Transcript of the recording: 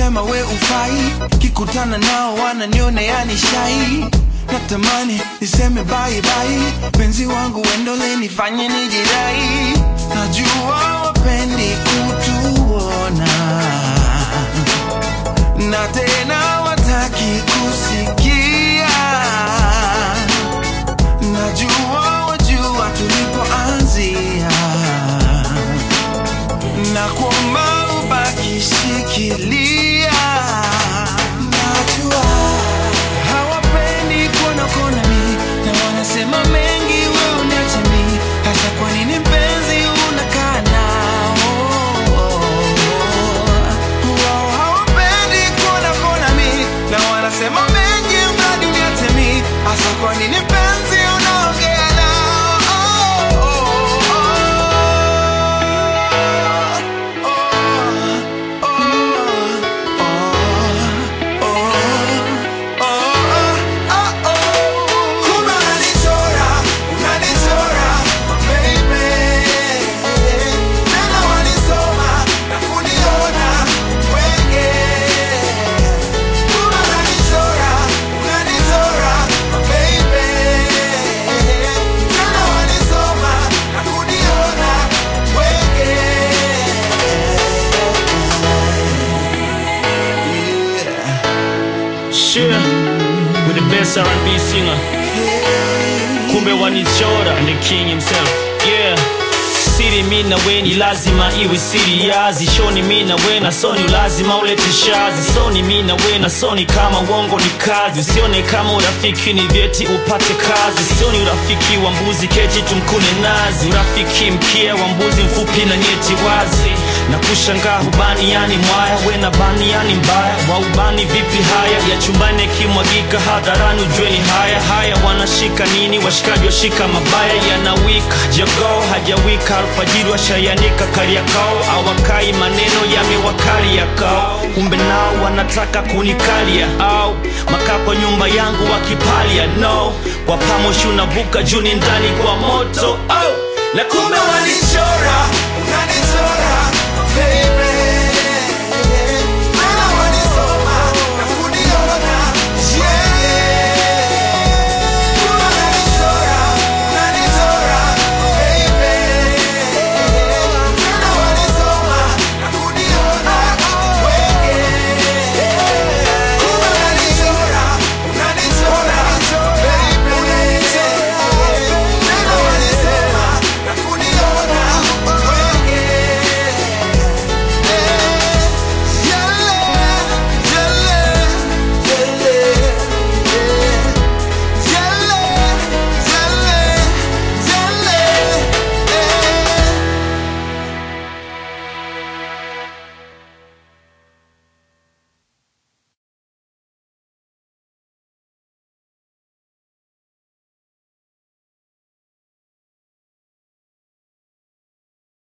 kusema we ufai, kikutana nao wananiona yani shai. Natamani niseme bye bye, penzi wangu wendole nifanye nijidai. Najua wapendi kutuona na tena wataki kusikia. Najua wajua tulipoanzia, na kuomba ubaki shikilia. Najua hawapendi kuona kona mi, na wanasema mengi we uniache mi, hasa kwa nini mpenzi unakaa nao? Wao hawapendi kuona kona mi, na wanasema mengi mradi uniache mi, hasa kwa nini mpenzi unaongea nao? Kumbe unanichora, unanichora, baby. Tena wanisoma na kuniona wenge. Kumbe unanichora, unanichora, baby. Tena wanisoma na kuniona wenge. Yeah. Share with the best R&B singer. Kumbe wanichora and the king himself. Yeah. Siri mi na we ni lazima iwe siri yazi shoni mi na we na soni lazima ulete shazi soni mi na we na soni kama uongo ni kazi usione kama urafiki ni vyeti upate kazi sioni urafiki wa mbuzi keti tumkune nazi urafiki mkia wa mbuzi mfupi na nyeti wazi na kushangaa hubani yani mwaya we na bani yani mbaya waubani vipi haya ya chumbani yakimwagika hadharani ujue ni haya haya wanashika nini washikaji washika mabaya yanawika jogoo hajawika alfajiri washayanika kariakao awakai maneno yamewakali yakao kumbe nao wanataka kunikalia au makaa kwa nyumba yangu wakipalia no kwa pamoshi unavuka juu ni ndani kwa moto oh. na kumbe walichora unanichora baby